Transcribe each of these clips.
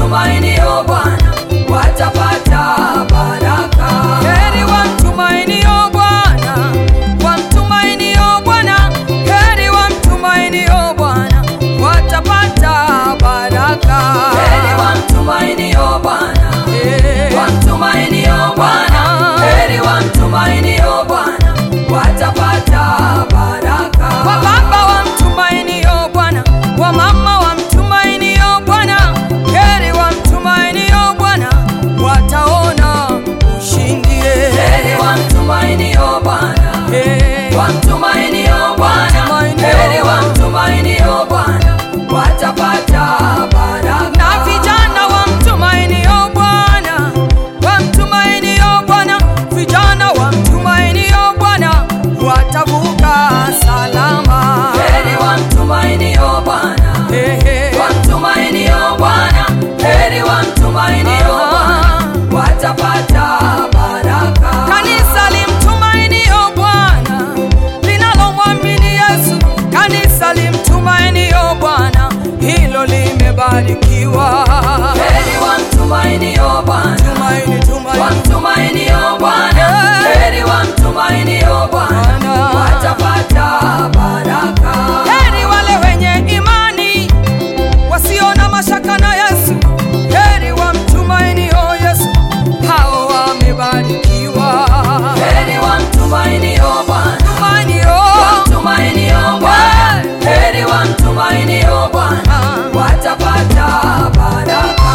wamtumainio Bwana watapata baraka. Heri wamtumainio Bwana, wamtumainio Bwana, heri wamtumainio Bwana, watapata baraka. Heri wamtumainio Bwana, Eh, wamtumainio Bwana, heri wamtumainio Bwana watapata baraka. Wa baba wamtumainio Bwana, wa mama wamtumainio Bwana, heri wamtumainio Bwana, wataona ushindi. Heri wamtumainio Bwana, Eh, wamtumainio Bwana, Wamtumainio. heri wamtumainio Bwana watapata baraka. na vijana wamtumainio Bwana, wamtumainio Bwana, vijana wamtumainio Bwana, watavuka salama. Heri wamtumainio Bwana, Eh, eh. wamtumainio Bwana, heri wamtumainio Bwana watapata baraka. Kanisa limtumainio Bwana, linalomwamini Yesu, kanisa limtumainio Bwana, hilo limebarikiwa. Heri wamtumainio Bwana, Tumaini, tumaini. wamtumainio Bwana, heri wamtumainio Bwana Bwana. watapata baraka. Heri wale wenye imani wasio na mashaka na Yesu, heri wamtumainio Yesu, hao wamebarikiwa. Heri wamtumainio Bwana, Tumainio, wamtumainio Bwana, heri wamtumainio Bwana watapata baraka.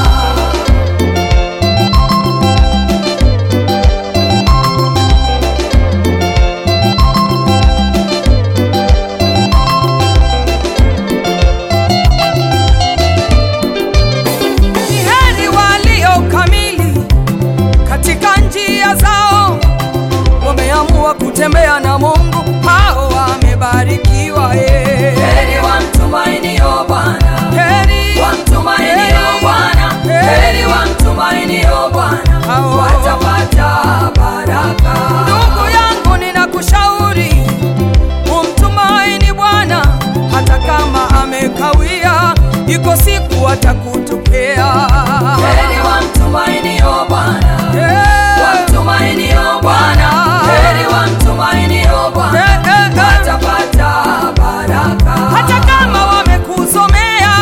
ni heri walio kamili katika njia zao, wameamua kutembea na Mungu, hao wamebarikiwa. eh. Heri wamtumainio Bwana, Heri wamtumainio Bwana, heri wamtumainio Bwana Hao. watapata baraka. Ndugu yangu, ninakushauri umtumaini Bwana hata kama amekawia, iko siku atakutokea. Heri wamtumainio Bwana, Eh, wamtumainio Bwana, heri wamtumainio Bwana eh, eh, eh. watapata baraka. Hata kama wamekuzomea,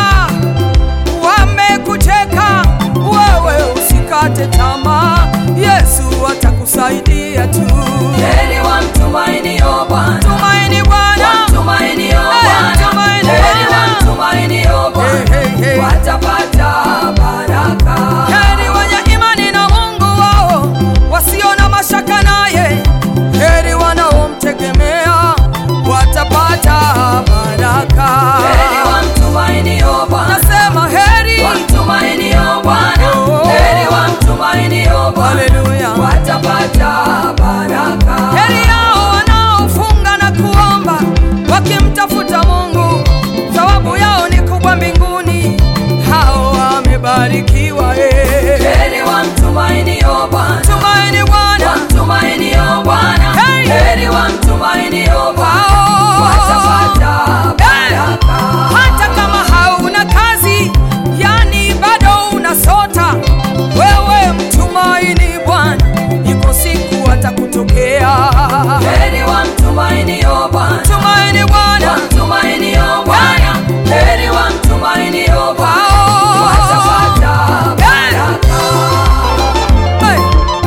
wamekucheka, wewe usikate tamaa, Yesu atakusaidia tu. Heri wamtumainio Bwana, Tumaini Bwana, wamtumainio Bwana, tumaini heri Bwana. wamtumainio Bwana Hey, hey, hey. watapata baraka. heri wenye imani na Mungu wao, wasio na mashaka naye, heri wanaomtegemea watapata baraka. Heri wamtumainio Bwana, Nasema heri, wamtumainio Bwana, Oh. heri wamtumainio Bwana haleluya. watapata baraka. Heri yao wanaofunga na kuomba wakimtafuta Mungu, thawabu yao ni kubwa mbinguni. Hao wamebarikiwa. eh. Heri wamtumainio Bwana, Tumaini Bwana, wamtumainio Bwana, Hey. heri wamtumainio Bwana hao watapata Eh, baraka. hata kama hauna kazi, yani bado unasota, wewe mtumaini Bwana, iko siku atakutokea. Heri wamtumainio Bwana, Tumaini Bwana, wamtumainio Bwana, heri wamtumainio Bwana hao watapata baraka. Hey.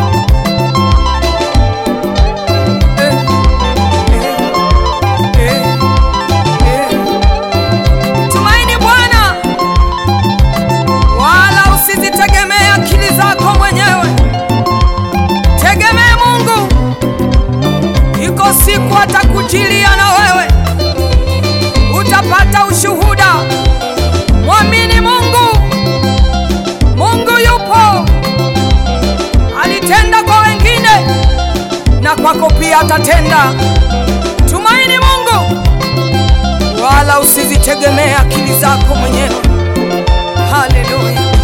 Eh, eh, eh, eh. Tumaini Bwana, wala usizitegemee akili zako mwenyewe, tegemee Mungu. Iko siku atakujilia na wewe, utapata ushuhuda. Mwamini Mungu, Mungu yupo alitenda kwa wengine na kwako pia atatenda. Tumaini Mungu, wala usizitegemee akili zako mwenyewe. Haleluya.